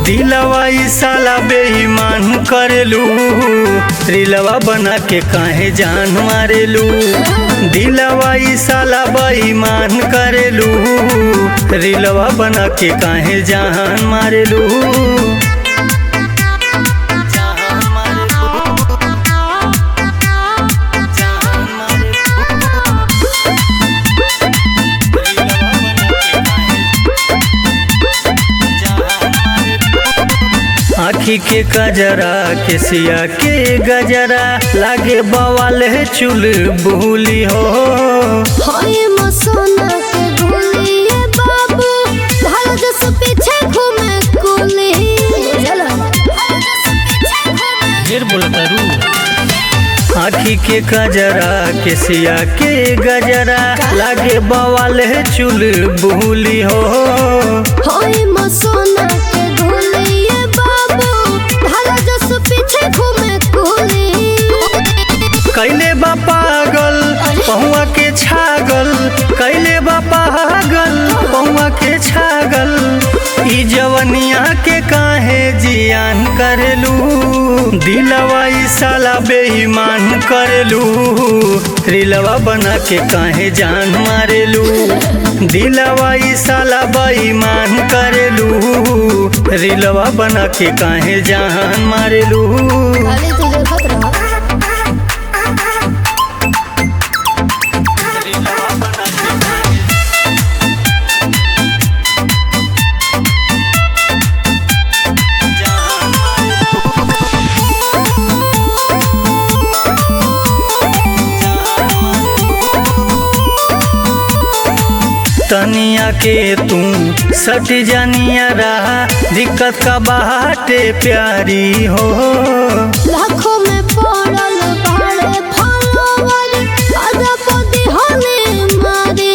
दिलवा ई साला बेईमान करेलू रिलवा बना के काहे जान मारेलू दिलवा ई साला बेईमान करेलू रिलवा बना के काहे जान मारेलू जान मारेलू जान आखी के कजरा के सिया के गजरा लागे बवाल है चुल भूली हो हाय मसोना के गोलिए बाबू भारत से पीछे घूमे कुली ढेर बोलता रू आखी के कजरा के सिया के गजरा लागे बवाल है चुल भूली हो हाय मसोना के गोलिए बाबू भारत से पीछे घूमे कुली कैले बा पागल पहुआ के छागल कैले बा पागल पहुआ के छागल ई जवनिया के काहे जियान करेलू दिलवा ई साला बेईमान करेलू रिलवा बना के काहे जान मारेलू दिलवा ई साला बेईमान करेलू रिलवा बना के काहे जान मारेलू खाली तू देखत रह तनिया के तू सट जानिया रहा दिक्कत का बाटे प्यारी हो लाखों में पड़ल बाड़े फॉलोवर अदबदी होने मारे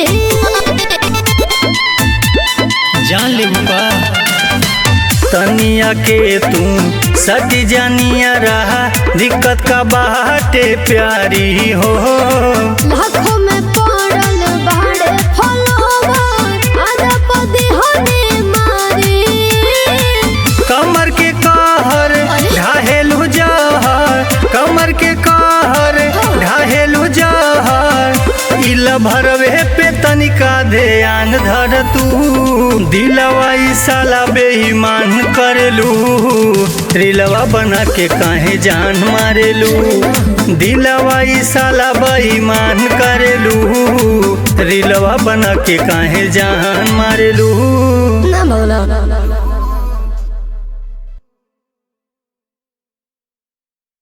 जान ले का तनिया के तू सट जानिया रहा दिक्कत का बाटे प्यारी हो लाखों में पड़ल बाड़े फॉलोवर अदबदी होने मारे कमर के कहर ढाहेलू जहर कमर के कहर ढाहेलू जहर इल भरवे पे तनिका ध्यान धर तू दिलवा ई साला बेईमान करेलू रिलवा बना के काहे जान मारेलू दिलवा ई साला बेईमान करेलू रिलवा बना के काहे जान मारेलू ना भगला